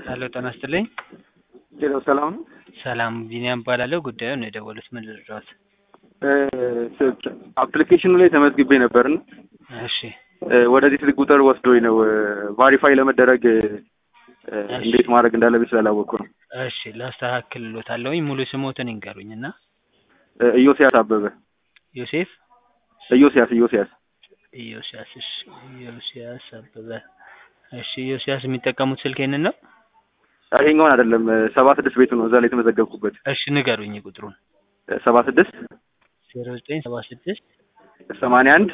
ሄሎ ጤና ይስጥልኝ። ሌላው ሰላም ነው። ሰላም ቢኒያም እባላለሁ። ጉዳዩን ነው የደወሉት። ምን ልርዳዎት? አፕሊኬሽኑ ላይ ተመዝግቤ ነበርና እሺ ወደዚህ ስልክ ቁጥር ወስዶኝ ነው ቫሪፋይ ለመደረግ እንዴት ማድረግ እንዳለብኝ ስላላወቅኩ ነው። እሺ ላስተካክልሎታለሁኝ። ሙሉ ስሞትን ይንገሩኝ እና ኢዮስያስ አበበ ዮሴፍ ኢዮስያስ ኢዮስያስ ኢዮስያስ እሺ ኢዮስያስ አበበ እሺ ኢዮስያስ የሚጠቀሙት ስልክ ይህንን ነው? ይሄኛውን አይደለም ሰባ ስድስት ቤቱ ነው እዛ ላይ የተመዘገብኩበት እሺ ንገሩኝ ቁጥሩን ሰባ ስድስት ዜሮ ዘጠኝ ሰባ ስድስት ሰማንያ አንድ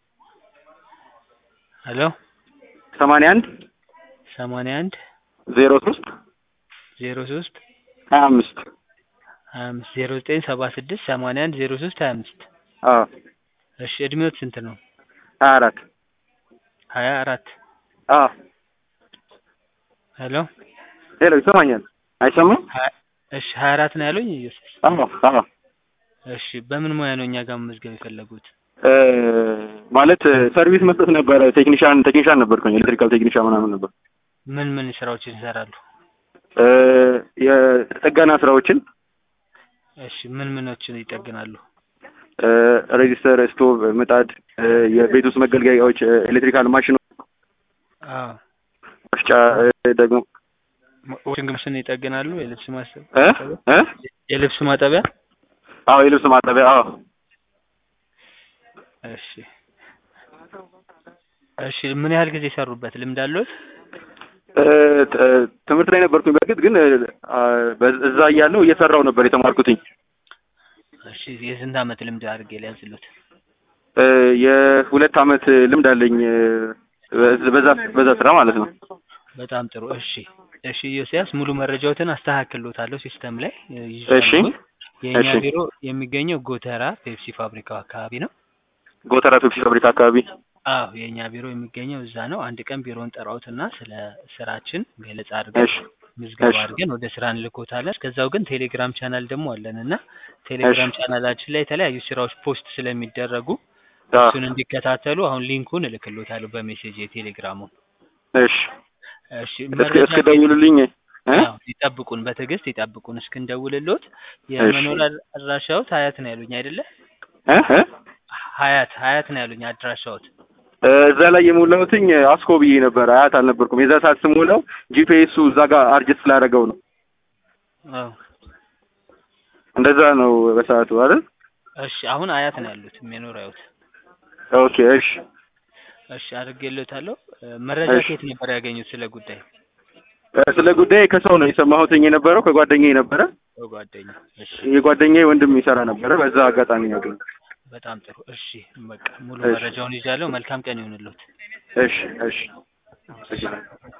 ሄሎ ሰማንያ አንድ ሰማንያ አንድ ዜሮ ሶስት ዜሮ ሶስት ሀያ አምስት ሀያ አምስት ዜሮ ዘጠኝ ሰባ ስድስት ሰማንያ አንድ ዜሮ ሶስት ሀያ አምስት አዎ እሺ እድሜዎት ስንት ነው? ሀያ አራት ሀያ አራት አዎ ሄሎ ሄሎ ይሰማኛል አይሰማም ሀያ- እሺ ሀያ አራት ነው ያሉኝ ኢዮስያስ? አዎ አዎ እሺ በምን ሙያ ነው እኛ ጋር መመዝገብ የፈለጉት? እ ማለት ሰርቪስ መስጠት ነበረ ቴክኒሻን ቴክኒሻን ነበርኩኝ ኤሌክትሪካል ቴክኒሻን ምናምን ነበር ምን ምን ስራዎችን ይሰራሉ? እ የጥገና ስራዎችን እሺ ምን ምኖችን ይጠግናሉ? እ ሬጂስተር ስቶቭ ምጣድ እ የቤት ውስጥ መገልገያዎች እ ኤሌክትሪካል ማሽኖች አዎ መፍጫ እ ደግሞ ዋሽንግ ማሽን ይጠግናሉ? የልብስ ማጠብ እ እ የልብስ ማጠቢያ? አዎ የልብስ ማጠቢያ አዎ እሺ እሺ ምን ያህል ጊዜ ሰሩበት? ልምድ አለዎት? እ ት- ትምህርት ላይ ነበርኩኝ በእርግጥ ግን እ አ በ- እዛ እያለሁ እየሰራው ነበር የተማርኩትኝ እሺ የስንት አመት ልምድ አድርጌ ሊያዝሉት? እ የሁለት አመት ልምድ አለኝ እ በ- በዛ በዛ ስራ ማለት ነው በጣም ጥሩ እሺ እሺ ኢዮስያስ ሙሉ መረጃዎትን አስተካክሎታለሁ ሲስተም ላይ እ እሺ ይዣለሁ። የእኛ እሺ። ቢሮ የሚገኘው ጎተራ ፔፕሲ ፋብሪካው አካባቢ ነው። ጎተራ ፔፕሲ ፋብሪካ አካባቢ አዎ የእኛ ቢሮ የሚገኘው እዛ ነው። አንድ ቀን ቢሮን ጠራውትና ስለ ስራችን ገለጻ አድርገን እሺ ምዝገባ እሺ። አድርገን ወደ ስራ እንልኮታለን። እስከዛው ግን ቴሌግራም ቻናል ደግሞ አለን እና ቴሌግራም እሺ። ቻናላችን ላይ የተለያዩ ስራዎች ፖስት ስለሚደረጉ አዎ እሱን እንዲከታተሉ አሁን ሊንኩን እልክሎታለሁ በሜሴጅ የቴሌግራሙን። እሺ እሺ እስክ መረጃ እስክደውሉልኝ እ አዎ ይጠብቁን፣ በትዕግስት ይጠብቁን እስክንደውልሎት። የመኖሪያ አድራሻዎት ሀያት ነው ያሉኝ አይደለ? እ እ ሀያት ሀያት ነው ያሉኝ አድራሻዎት። እ እዛ ላይ የሞላሁትኝ አስኮ ብዬ ነበር አያት አልነበርኩም የዛ ሰዓት ስሞላው ጂፒኤሱ እዛ ጋር አርጅት ስላደረገው ነው አዎ እንደዛ ነው በሰዓቱ አይደል እሺ አሁን አያት ነው ያሉት የመኖሪያዎት። ኦኬ እሺ እሺ አድርጌልዎታለሁ። እ መረጃ እሺ። ከየት ነበር ያገኙት ስለ ጉዳይ? እ ስለ ጉዳይ ከሰው ነው የሰማሁትኝ የነበረው ከጓደኛዬ ነበረ በጓደኛ እሺ የጓደኛዬ ወንድም ይሰራ ነበረ በዛ አጋጣሚ ነው ያገኘሁት በጣም ጥሩ እሺ በቃ ሙሉ እሺ። መረጃውን ይዣለሁ። መልካም ቀን ይሁንልዎት። እሺ እሺ እሺ